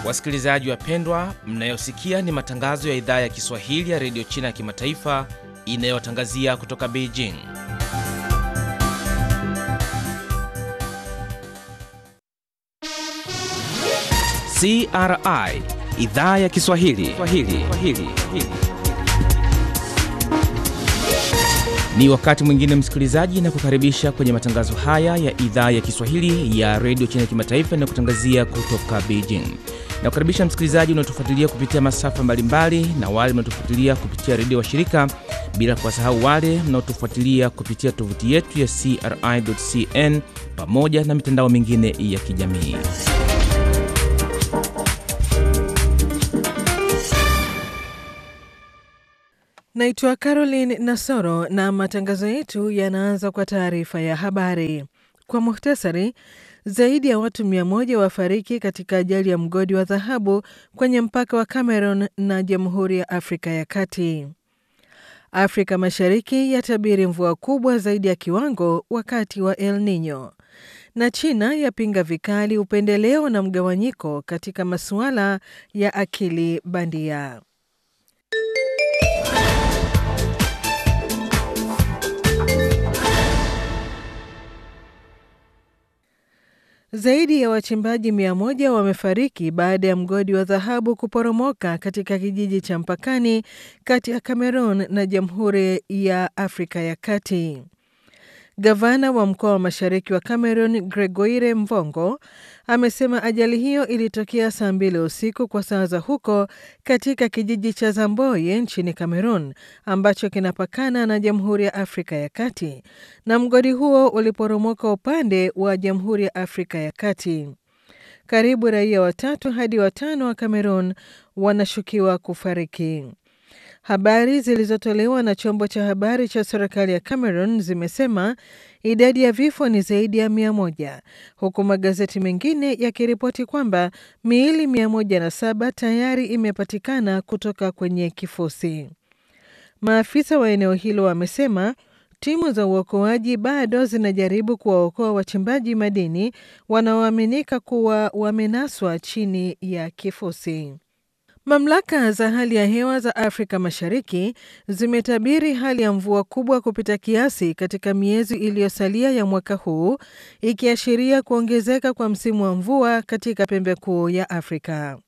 Wasikilizaji wapendwa, mnayosikia ni matangazo ya idhaa ya Kiswahili ya redio China ya kimataifa inayotangazia kutoka Beijing. CRI idhaa ya Kiswahili Swahili. Swahili. Ni wakati mwingine msikilizaji, na kukaribisha kwenye matangazo haya ya idhaa ya Kiswahili ya redio China ya kimataifa inayokutangazia kutoka Beijing. Na kukaribisha msikilizaji unaotufuatilia kupitia masafa mbalimbali na wale mnaotufuatilia kupitia redio wa shirika, bila kuwasahau wale mnaotufuatilia kupitia tovuti yetu ya CRI.cn pamoja na mitandao mingine ya kijamii. Naitwa Caroline Nasoro na matangazo yetu yanaanza kwa taarifa ya habari. Kwa muhtasari, zaidi ya watu mia moja wafariki katika ajali ya mgodi wa dhahabu kwenye mpaka wa Cameroon na Jamhuri ya Afrika ya Kati. Afrika Mashariki yatabiri mvua kubwa zaidi ya kiwango wakati wa El Nino, na China yapinga vikali upendeleo na mgawanyiko katika masuala ya akili bandia. Zaidi ya wachimbaji mia moja wamefariki baada ya mgodi wa dhahabu kuporomoka katika kijiji cha mpakani kati ya Cameroon na Jamhuri ya Afrika ya Kati. Gavana wa mkoa wa mashariki wa Cameroon, Gregoire Mvongo, amesema ajali hiyo ilitokea saa mbili usiku kwa saa za huko katika kijiji cha Zamboye nchini Cameroon ambacho kinapakana na Jamhuri ya Afrika ya Kati, na mgodi huo uliporomoka upande wa Jamhuri ya Afrika ya Kati. Karibu raia watatu hadi watano wa Cameroon wanashukiwa kufariki. Habari zilizotolewa na chombo cha habari cha serikali ya Cameroon zimesema idadi ya vifo ni zaidi ya mia moja huku magazeti mengine yakiripoti kwamba miili mia moja na saba tayari imepatikana kutoka kwenye kifusi. Maafisa wa eneo hilo wamesema timu za uokoaji bado zinajaribu kuwaokoa wachimbaji madini wanaoaminika kuwa wamenaswa chini ya kifusi. Mamlaka za hali ya hewa za Afrika Mashariki zimetabiri hali ya mvua kubwa kupita kiasi katika miezi iliyosalia ya mwaka huu, ikiashiria kuongezeka kwa msimu wa mvua katika pembe kuu ya Afrika.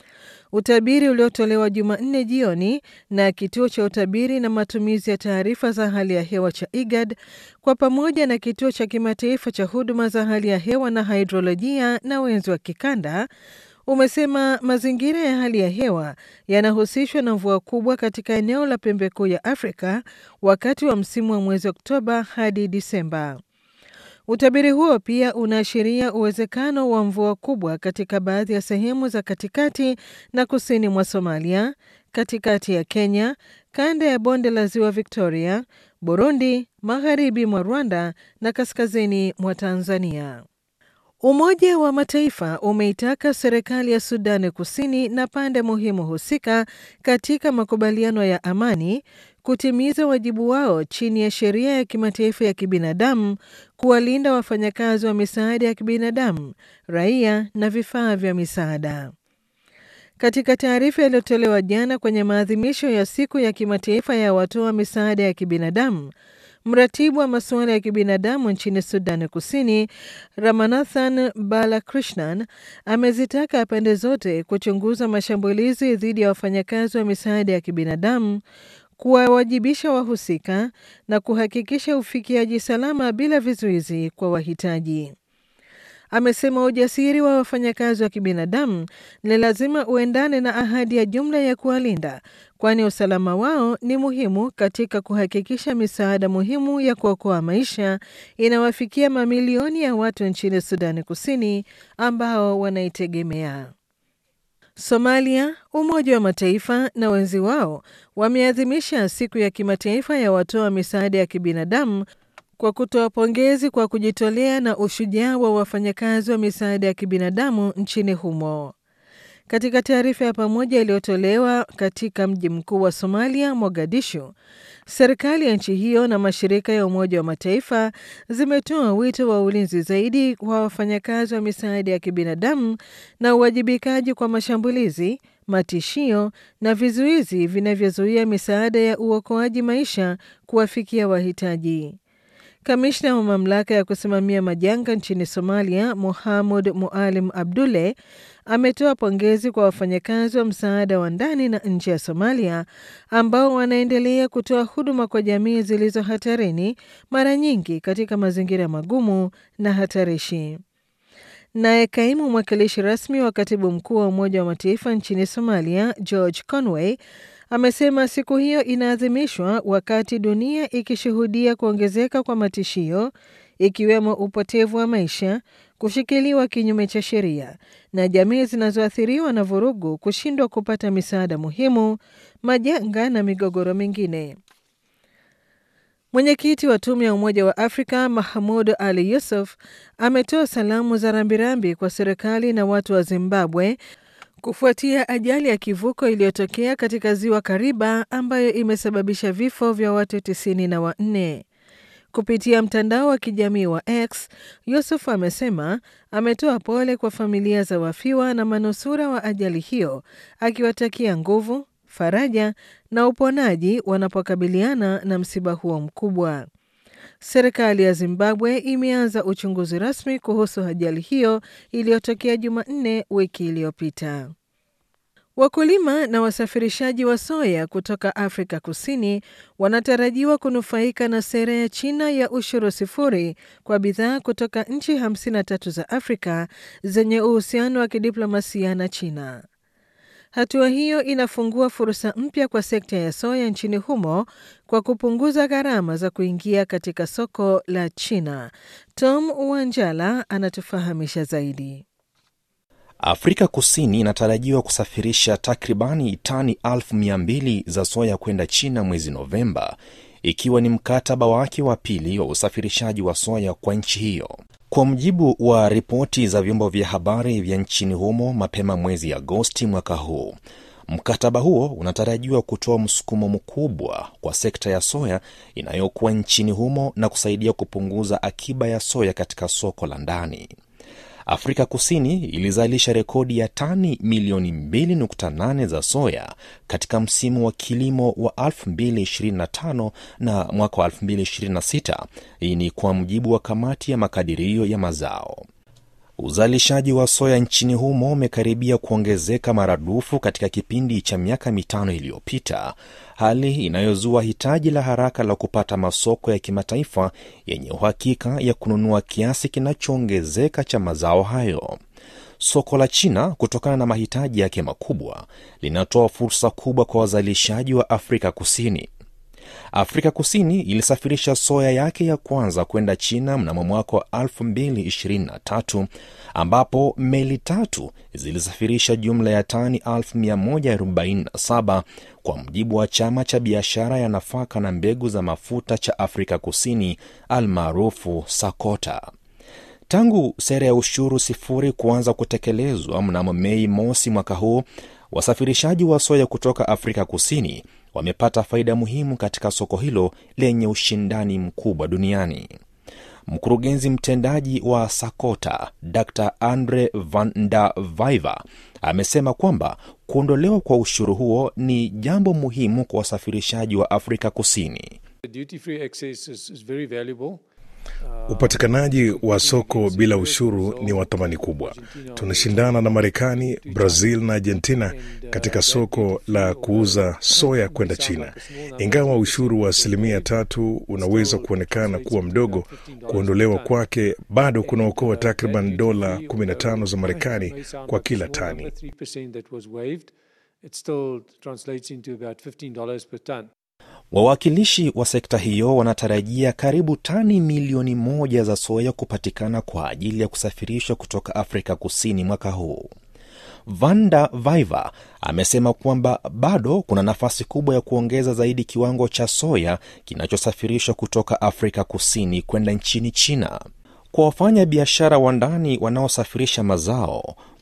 Utabiri uliotolewa Jumanne jioni na kituo cha utabiri na matumizi ya taarifa za hali ya hewa cha IGAD kwa pamoja na kituo cha kimataifa cha huduma za hali ya hewa na hidrolojia na wenzi wa kikanda umesema mazingira ya hali ya hewa yanahusishwa na mvua kubwa katika eneo la pembe kuu ya Afrika wakati wa msimu wa mwezi Oktoba hadi Disemba. Utabiri huo pia unaashiria uwezekano wa mvua kubwa katika baadhi ya sehemu za katikati na kusini mwa Somalia, katikati ya Kenya, kanda ya bonde la ziwa Victoria, Burundi, magharibi mwa Rwanda na kaskazini mwa Tanzania. Umoja wa Mataifa umeitaka serikali ya Sudani Kusini na pande muhimu husika katika makubaliano ya amani kutimiza wajibu wao chini ya sheria ya kimataifa ya kibinadamu kuwalinda wafanyakazi wa misaada ya kibinadamu, raia na vifaa vya misaada. Katika taarifa iliyotolewa jana kwenye maadhimisho ya siku ya kimataifa ya watoa misaada ya kibinadamu, Mratibu wa masuala ya kibinadamu nchini Sudani Kusini, Ramanathan Balakrishnan, amezitaka pande zote kuchunguza mashambulizi dhidi ya wafanyakazi wa misaada ya kibinadamu, kuwawajibisha wahusika na kuhakikisha ufikiaji salama bila vizuizi kwa wahitaji. Amesema ujasiri wa wafanyakazi wa kibinadamu ni lazima uendane na ahadi ya jumla ya kuwalinda, kwani usalama wao ni muhimu katika kuhakikisha misaada muhimu ya kuokoa maisha inawafikia mamilioni ya watu nchini Sudani Kusini ambao wanaitegemea. Somalia, Umoja wa Mataifa na wenzi wao wameadhimisha siku ya kimataifa ya watoa misaada ya kibinadamu kwa kutoa pongezi kwa kujitolea na ushujaa wa wafanyakazi wa misaada ya kibinadamu nchini humo. Katika taarifa ya pamoja iliyotolewa katika mji mkuu wa Somalia, Mogadishu, serikali ya nchi hiyo na mashirika ya Umoja wa Mataifa zimetoa wito wa ulinzi zaidi kwa wafanyakazi wa misaada ya kibinadamu na uwajibikaji kwa mashambulizi, matishio na vizuizi vinavyozuia misaada ya uokoaji maisha kuwafikia wahitaji. Kamishna wa mamlaka ya kusimamia majanga nchini Somalia, Mohamud Mualim Abdule, ametoa pongezi kwa wafanyakazi wa msaada wa ndani na nje ya Somalia ambao wanaendelea kutoa huduma kwa jamii zilizo hatarini, mara nyingi katika mazingira magumu na hatarishi. Naye kaimu mwakilishi rasmi wa katibu mkuu wa Umoja wa Mataifa nchini Somalia, George Conway, amesema siku hiyo inaadhimishwa wakati dunia ikishuhudia kuongezeka kwa matishio ikiwemo upotevu wa maisha, kushikiliwa kinyume cha sheria na jamii zinazoathiriwa na vurugu kushindwa kupata misaada muhimu, majanga na migogoro mingine. Mwenyekiti wa tume ya Umoja wa Afrika Mahmud Ali Yusuf ametoa salamu za rambirambi kwa serikali na watu wa Zimbabwe kufuatia ajali ya kivuko iliyotokea katika ziwa Kariba ambayo imesababisha vifo vya watu tisini na wanne. Kupitia mtandao wa kijamii wa X, Yusuf amesema ametoa pole kwa familia za wafiwa na manusura wa ajali hiyo, akiwatakia nguvu, faraja na uponaji wanapokabiliana na msiba huo mkubwa. Serikali ya Zimbabwe imeanza uchunguzi rasmi kuhusu ajali hiyo iliyotokea Jumanne wiki iliyopita. Wakulima na wasafirishaji wa soya kutoka Afrika Kusini wanatarajiwa kunufaika na sera ya China ya ushuru sifuri kwa bidhaa kutoka nchi 53 za Afrika zenye uhusiano wa kidiplomasia na China. Hatua hiyo inafungua fursa mpya kwa sekta ya soya nchini humo kwa kupunguza gharama za kuingia katika soko la China. Tom Wanjala anatufahamisha zaidi. Afrika Kusini inatarajiwa kusafirisha takribani tani elfu mia mbili za soya kwenda China mwezi Novemba, ikiwa ni mkataba wake wa pili wa usafirishaji wa soya kwa nchi hiyo. Kwa mujibu wa ripoti za vyombo vya habari vya nchini humo mapema mwezi Agosti mwaka huu, mkataba huo unatarajiwa kutoa msukumo mkubwa kwa sekta ya soya inayokuwa nchini humo na kusaidia kupunguza akiba ya soya katika soko la ndani. Afrika Kusini ilizalisha rekodi ya tani milioni 2.8 za soya katika msimu wa kilimo wa 2025 na mwaka wa 2026. Hii ni kwa mujibu wa kamati ya makadirio ya mazao. Uzalishaji wa soya nchini humo umekaribia kuongezeka maradufu katika kipindi cha miaka mitano iliyopita, hali inayozua hitaji la haraka la kupata masoko ya kimataifa yenye uhakika ya kununua kiasi kinachoongezeka cha mazao hayo. Soko la China, kutokana na mahitaji yake makubwa, linatoa fursa kubwa kwa wazalishaji wa Afrika Kusini. Afrika Kusini ilisafirisha soya yake ya kwanza kwenda China mnamo mwaka wa 2023 ambapo meli tatu zilisafirisha jumla ya tani 1147 kwa mujibu wa chama cha biashara ya nafaka na mbegu za mafuta cha Afrika Kusini almaarufu SACOTA. Tangu sera ya ushuru sifuri kuanza kutekelezwa mnamo Mei mosi mwaka huu, wasafirishaji wa soya kutoka Afrika Kusini wamepata faida muhimu katika soko hilo lenye ushindani mkubwa duniani. Mkurugenzi mtendaji wa SACOTA Dr Andre van der Viver amesema kwamba kuondolewa kwa ushuru huo ni jambo muhimu kwa wasafirishaji wa Afrika Kusini. Upatikanaji wa soko bila ushuru ni wa thamani kubwa. Tunashindana na Marekani, Brazil na Argentina katika soko la kuuza soya kwenda China. Ingawa ushuru wa asilimia tatu unaweza kuonekana kuwa mdogo, kuondolewa kwake bado kunaokoa takriban dola 15 za Marekani kwa kila tani. Wawakilishi wa sekta hiyo wanatarajia karibu tani milioni moja za soya kupatikana kwa ajili ya kusafirishwa kutoka Afrika Kusini mwaka huu. Vanda Viver amesema kwamba bado kuna nafasi kubwa ya kuongeza zaidi kiwango cha soya kinachosafirishwa kutoka Afrika Kusini kwenda nchini China. Kwa wafanya biashara wa ndani wanaosafirisha mazao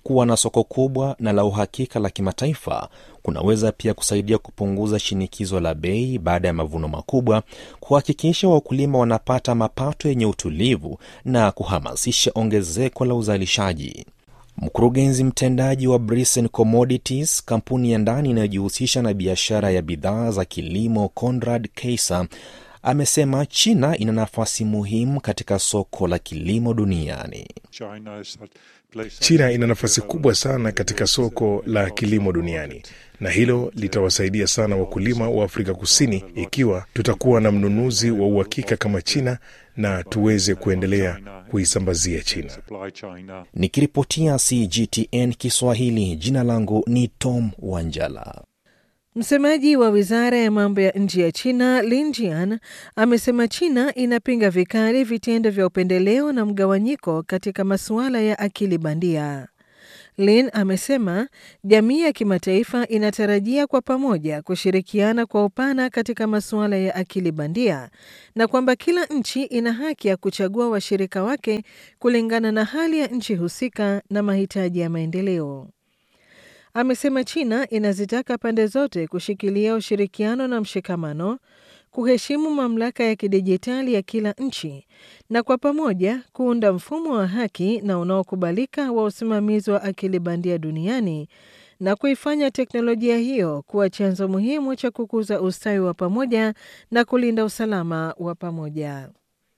Kuwa na soko kubwa na la uhakika la kimataifa kunaweza pia kusaidia kupunguza shinikizo la bei baada ya mavuno makubwa, kuhakikisha wakulima wanapata mapato yenye utulivu na kuhamasisha ongezeko la uzalishaji. Mkurugenzi mtendaji wa Brisen Commodities, kampuni ya ndani inayojihusisha na biashara ya bidhaa za kilimo, Conrad Keiser amesema China ina nafasi muhimu katika soko la kilimo duniani. China ina nafasi kubwa sana katika soko la kilimo duniani na hilo litawasaidia sana wakulima wa Afrika Kusini ikiwa tutakuwa na mnunuzi wa uhakika kama China na tuweze kuendelea kuisambazia China. Nikiripotia CGTN Kiswahili, jina langu ni Tom Wanjala. Msemaji wa wizara ya mambo ya nje ya China Lin Jian amesema China inapinga vikali vitendo vya upendeleo na mgawanyiko katika masuala ya akili bandia. Lin amesema jamii ya kimataifa inatarajia kwa pamoja kushirikiana kwa upana katika masuala ya akili bandia na kwamba kila nchi ina haki ya kuchagua washirika wake kulingana na hali ya nchi husika na mahitaji ya maendeleo. Amesema China inazitaka pande zote kushikilia ushirikiano na mshikamano, kuheshimu mamlaka ya kidijitali ya kila nchi na kwa pamoja kuunda mfumo wa haki na unaokubalika wa usimamizi wa akili bandia duniani na kuifanya teknolojia hiyo kuwa chanzo muhimu cha kukuza ustawi wa pamoja na kulinda usalama wa pamoja.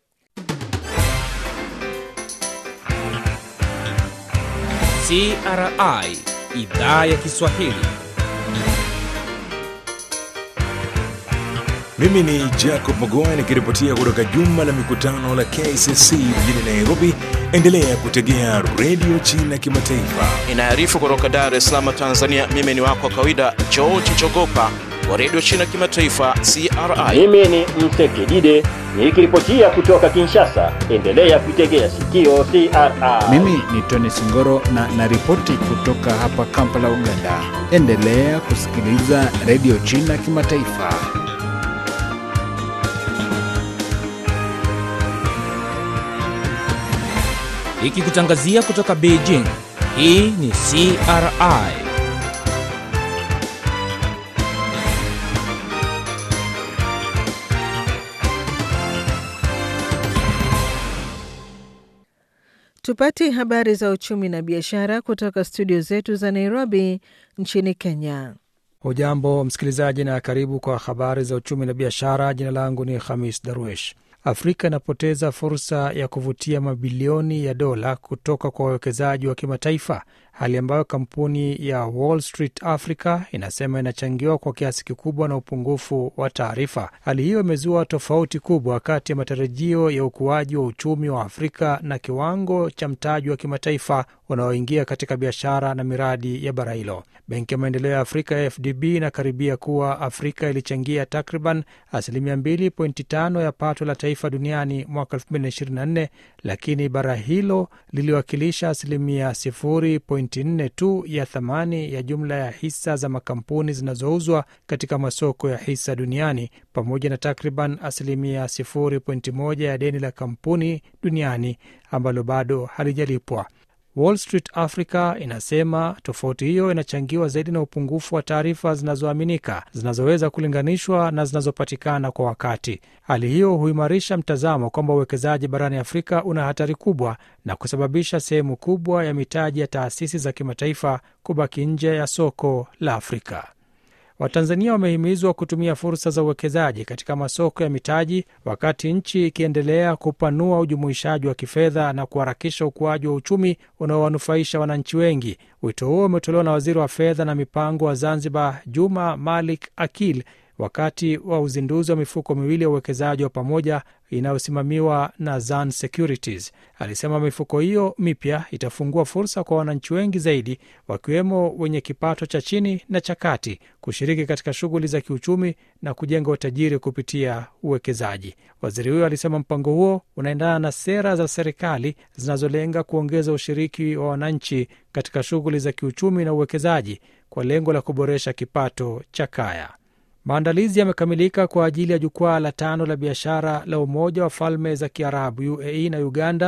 CRI Idhaa ya Kiswahili. Mimi ni Jacob Mogoa nikiripotia kutoka jumba la mikutano la KCC mjini Nairobi. Endelea kutegea redio China Kimataifa. Inaarifu kutoka Dar es Salaam, Tanzania. Mimi ni wako wa kawaida George Chogopa wa redio China Kimataifa, CRI. Mimi ni Msekidide nikiripotia kutoka Kinshasa. Endelea kuitegea sikio CRI. Mimi ni Tony Singoro na naripoti kutoka hapa Kampala, Uganda. Endelea kusikiliza redio China Kimataifa. Ikikutangazia kutoka Beijing. Hii ni CRI. Tupate habari za uchumi na biashara kutoka studio zetu za Nairobi nchini Kenya. Hujambo msikilizaji, na karibu kwa habari za uchumi na biashara. Jina langu ni Khamis Darwesh. Afrika inapoteza fursa ya kuvutia mabilioni ya dola kutoka kwa wawekezaji wa kimataifa, hali ambayo kampuni ya Wall Street Africa inasema inachangiwa kwa kiasi kikubwa na upungufu wa taarifa. Hali hiyo imezua tofauti kubwa kati ya matarajio ya ukuaji wa uchumi wa Afrika na kiwango cha mtaji wa kimataifa unaoingia katika biashara na miradi ya bara hilo. Benki ya Maendeleo ya Afrika ya FDB inakaribia kuwa Afrika ilichangia takriban asilimia 2.5 ya pato la taifa duniani mwaka 2024, lakini bara hilo liliwakilisha asilimia 0.4 tu ya thamani ya jumla ya hisa za makampuni zinazouzwa katika masoko ya hisa duniani, pamoja na takriban asilimia 0.1 ya deni la kampuni duniani ambalo bado halijalipwa. Wall Street Africa inasema tofauti hiyo inachangiwa zaidi na upungufu wa taarifa zinazoaminika zinazoweza kulinganishwa na zinazopatikana kwa wakati. Hali hiyo huimarisha mtazamo kwamba uwekezaji barani Afrika una hatari kubwa na kusababisha sehemu kubwa ya mitaji ya taasisi za kimataifa kubaki nje ya soko la Afrika. Watanzania wamehimizwa kutumia fursa za uwekezaji katika masoko ya mitaji wakati nchi ikiendelea kupanua ujumuishaji wa kifedha na kuharakisha ukuaji wa uchumi unaowanufaisha wananchi wengi. Wito huo umetolewa na waziri wa fedha na mipango wa Zanzibar, Juma Malik Akil, wakati wa uzinduzi wa mifuko miwili ya uwekezaji wa pamoja inayosimamiwa na Zan Securities. Alisema mifuko hiyo mipya itafungua fursa kwa wananchi wengi zaidi, wakiwemo wenye kipato cha chini na cha kati, kushiriki katika shughuli za kiuchumi na kujenga utajiri kupitia uwekezaji. Waziri huyo alisema mpango huo unaendana na sera za serikali zinazolenga kuongeza ushiriki wa wananchi katika shughuli za kiuchumi na uwekezaji kwa lengo la kuboresha kipato cha kaya. Maandalizi yamekamilika kwa ajili ya jukwaa la tano la biashara la Umoja wa Falme za Kiarabu UAE na Uganda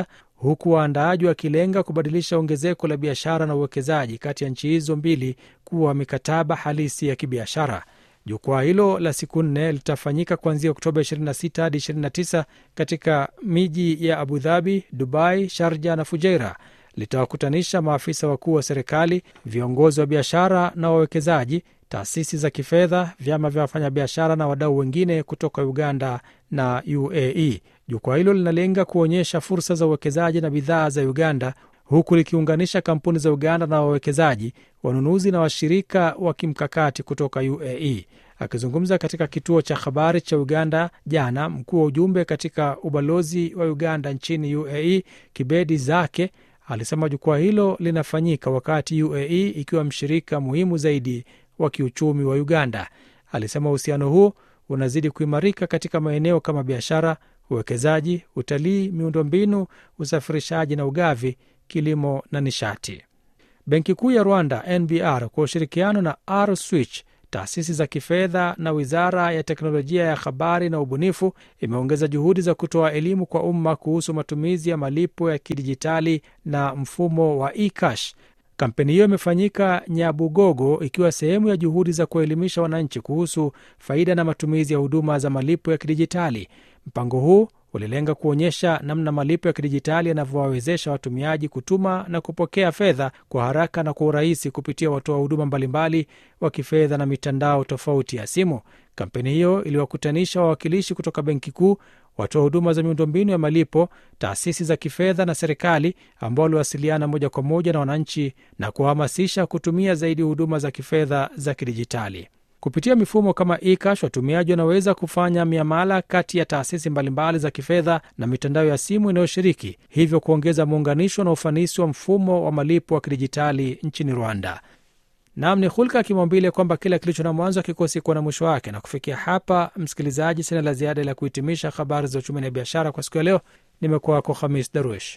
huku waandaaji wakilenga kubadilisha ongezeko la biashara na uwekezaji kati ya nchi hizo mbili kuwa mikataba halisi ya kibiashara. Jukwaa hilo la siku nne litafanyika kuanzia Oktoba 26 hadi 29 katika miji ya Abu Dhabi, Dubai, Sharja na Fujairah. Litawakutanisha maafisa wakuu wa serikali, viongozi wa biashara na wawekezaji, taasisi za kifedha, vyama vya wafanyabiashara na wadau wengine kutoka Uganda na UAE. Jukwaa hilo linalenga kuonyesha fursa za uwekezaji na bidhaa za Uganda huku likiunganisha kampuni za Uganda na wawekezaji, wanunuzi na washirika wa kimkakati kutoka UAE. Akizungumza katika kituo cha habari cha Uganda jana, mkuu wa ujumbe katika ubalozi wa Uganda nchini UAE Kibedi Zake alisema jukwaa hilo linafanyika wakati UAE ikiwa mshirika muhimu zaidi wa kiuchumi wa Uganda. Alisema uhusiano huo unazidi kuimarika katika maeneo kama biashara, uwekezaji, utalii, miundombinu, usafirishaji na ugavi, kilimo na nishati. Benki Kuu ya Rwanda NBR kwa ushirikiano na R Switch, taasisi za kifedha na wizara ya teknolojia ya habari na ubunifu imeongeza juhudi za kutoa elimu kwa umma kuhusu matumizi ya malipo ya kidijitali na mfumo wa eCash. Kampeni hiyo imefanyika Nyabugogo ikiwa sehemu ya juhudi za kuelimisha wananchi kuhusu faida na matumizi ya huduma za malipo ya kidijitali. Mpango huu ulilenga kuonyesha namna malipo ya kidijitali yanavyowawezesha watumiaji kutuma na kupokea fedha kwa haraka na kwa urahisi kupitia watoa huduma mbalimbali wa kifedha na mitandao tofauti ya simu. Kampeni hiyo iliwakutanisha wawakilishi kutoka Benki Kuu, watoa huduma za miundombinu ya malipo, taasisi za kifedha na serikali, ambao waliwasiliana moja kwa moja na wananchi na kuwahamasisha kutumia zaidi huduma za kifedha za kidijitali. Kupitia mifumo kama eCash, watumiaji wanaweza kufanya miamala kati ya taasisi mbalimbali za kifedha na mitandao ya simu inayoshiriki, hivyo kuongeza muunganisho na ufanisi wa mfumo wa malipo wa kidijitali nchini Rwanda. Nam ni hulka ya kimaumbile kwamba kila kilicho na mwanzo hakikosi kuwa na mwisho wake. Na kufikia hapa, msikilizaji, sina la ziada la kuhitimisha habari za uchumi na biashara kwa siku ya leo. Nimekuwa wako Hamis Darwish.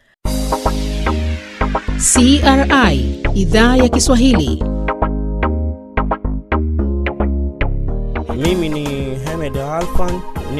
CRI idhaa ya Kiswahili. Mimi ni Hamed Alfan